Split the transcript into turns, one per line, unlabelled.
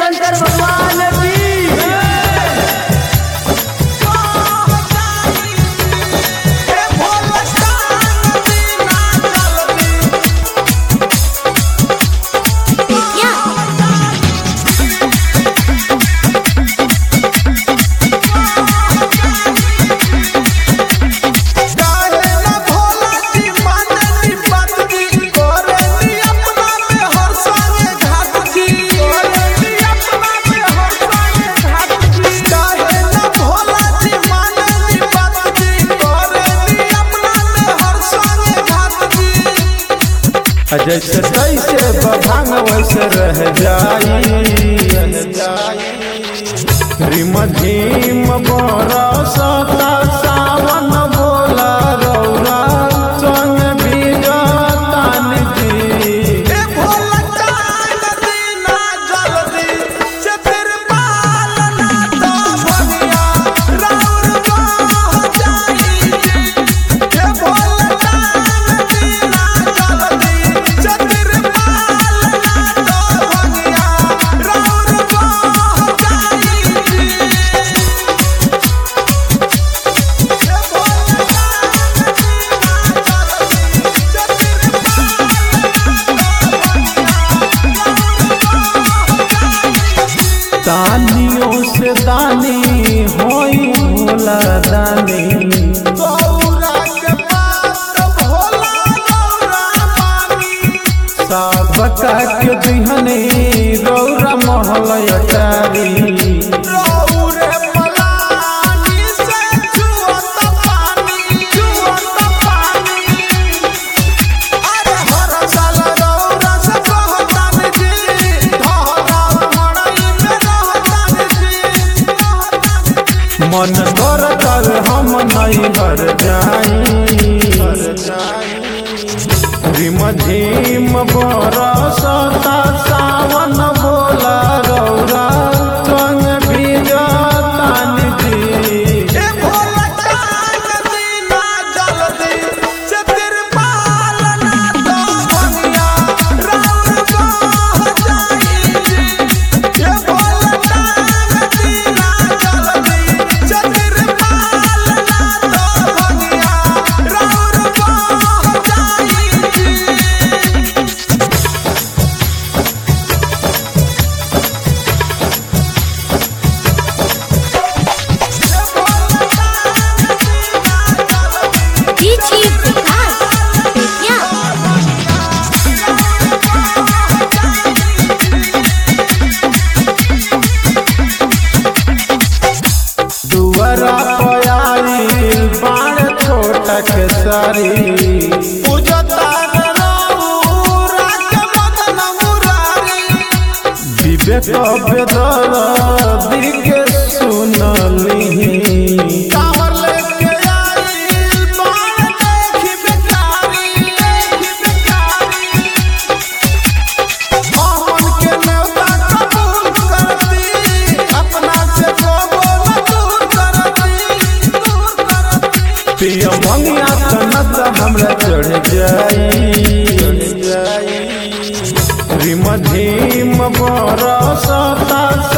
शंकर भगवान की
जैसे तैसे बभांग वैसे रह जाई रिम झिम बरसता सावन बोला रौरा संग बीजतान जी दानियों से दानी होई भोला दानी सबका के दिहने रौरा महल अटारी मन कर कर हम नहीं हर जाई रिम झिम बरसता सावन बोला रौरा संग बीजतान जी
DJ Vikas Vidya
दुआरा पयारी बाण छोटा के सारी विवेक बेदर दिके सुनली पिया मंगिया तनत हमरा चढ़ जाई रिम झिम बरसता